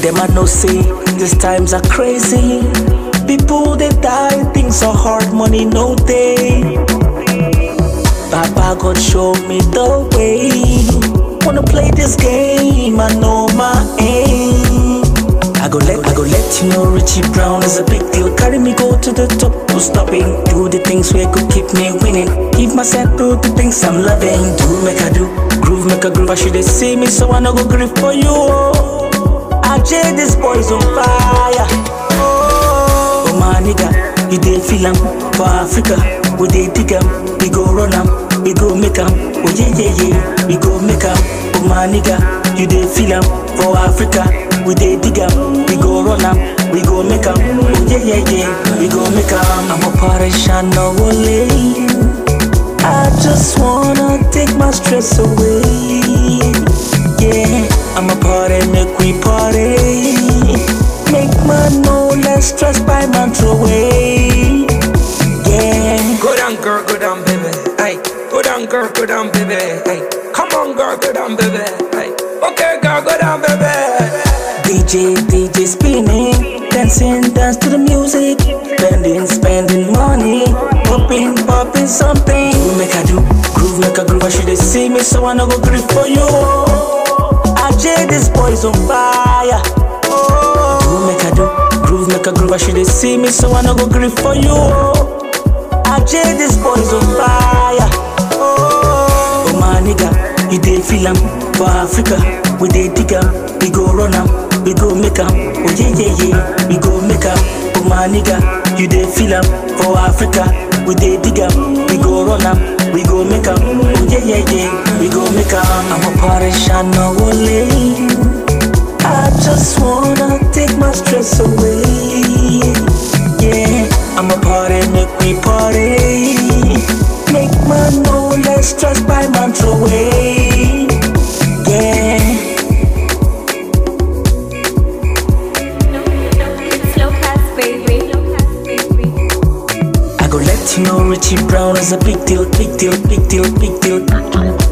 them I know say these times are crazy. People they die, things are hard, money no day. Papa God show me the way. Wanna play this game, I know my aim. I go let I go let you know Richie Brown is a big deal. Carry me go to the top, no stopping. Do the things where could keep me winning. Give myself to the things I'm loving. Do make I do, groove make a groove. I should they see me, so I no go grieve for you. I jay this boy's on fire. Oh, my nigga, you dey feel 'em for Africa. We dey dig 'em, we go run 'em, we go make 'em. Oh yeah yeah yeah, we go make 'em. Oh my nigga, you dey feel 'em for Africa. We dey dig 'em, we go run 'em, we go make 'em. Oh yeah yeah yeah, we go make 'em. I'm a Parisian no late. I just wanna take my stress away. Yeah, I'm a party, make we party. Make man no less stress by man throw away. Yeah, Go down, girl, go down, baby. Hey, go down, girl, go down, baby. Hey, come on, girl, go down, baby. Hey, okay, girl, go down, baby. DJ, DJ spinning, dancing, dance to the music, spending, spending money, popping, popping something. Groove make I do, groove make a groove. I should they see me, so I no go grieve for you. I jay this boy's on fire. Groove make I do, groove make a groove. I should they see me, so I no go grieve for you. I jay this boy's on fire. Oh my nigga, you dey feel 'em for Africa. We dey dig 'em, we go run 'em, we go make 'em. Oh yeah yeah yeah, we go make 'em. Oh my nigga, you dey feel 'em for Africa. We dey dig 'em, we go run 'em, we go make 'em. Oh yeah yeah yeah, we go make 'em. I'm a Parisian no late. I just wanna take my stress away. Yeah, I'm a party, make me party. Make man no less stress by man throw away. Yeah, Slow pass, baby. I go let you know Richie Brown is a big deal, big deal, big deal, big deal.